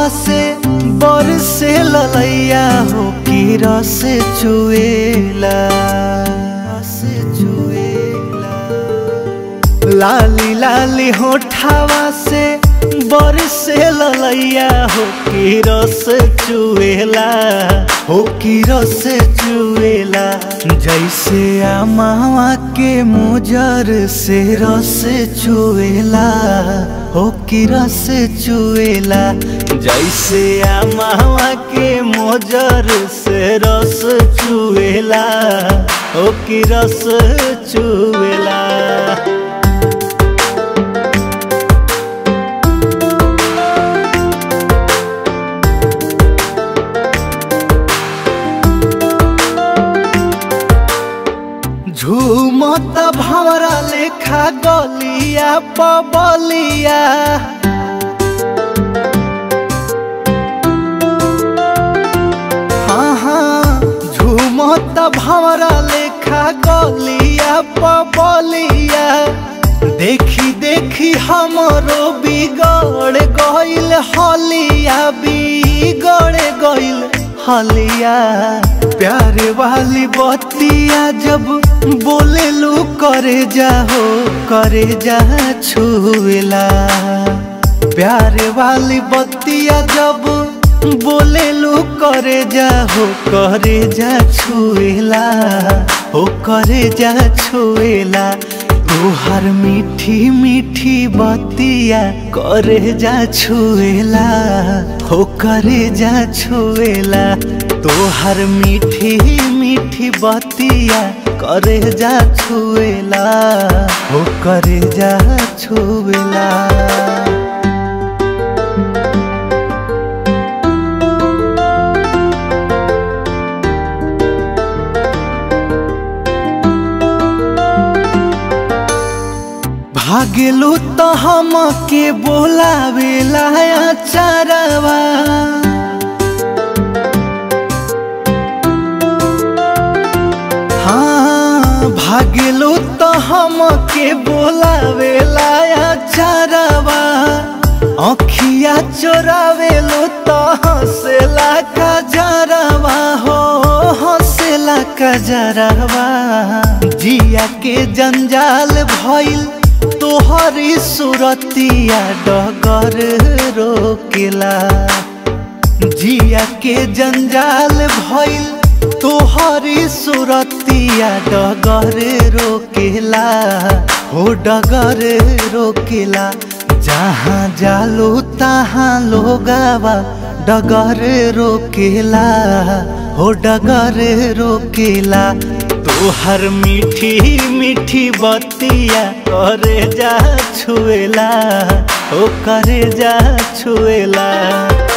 से बरसे ललैया हो की रस चुएला रस चुएला लाली लाली होठावा से बरसे ललैया हो की रस चुएला हो की रस चुएला जैसे आमावा के मुजर से रस चुएला हो की रस चुएला जैसे आमावा के मोजर से रस चुएला हो की रस चुएला झूमत भवरा लेखा गलिया पबलिया हाँ हाँ झूमत भवरा लेखा गलिया पबलिया देखी देखी हमरो बिगड़ गइल हलिया बिगड़ गइल हलिया प्यारे वाली बतिया जब बोले लू करे जाहो करे जा छुएला प्यारे वाली बतिया जब बोले लू करे जाहो करे जा छुएला हो करे जा छुएला तोहर मीठी मीठी बतिया करे जा छुएला हो करे जा छुएला तोहर मीठी मीठी बतिया करे जा छुएला हो करे जा छुएला भागेलू तो हम के बोलावेला चरवा हाँ भागेलू तो हम के बोलावेला चरवा अखिया चोरावेलू तो हंसेला का जरवा हो हंसेला का जरवा जिया के जंजाल भइल तोहरी सुरतिया डगर रोकेला जिया के जंजाल भइल तोहरी सुरतिया डगर रोकेला हो डगर रोकेला जहाँ जालो तहाँ लोगावा डगर रोकेला हो डगर रोकेला तोहर मीठी मीठी बतिया करे जा छुएला ओ करे जा छुएला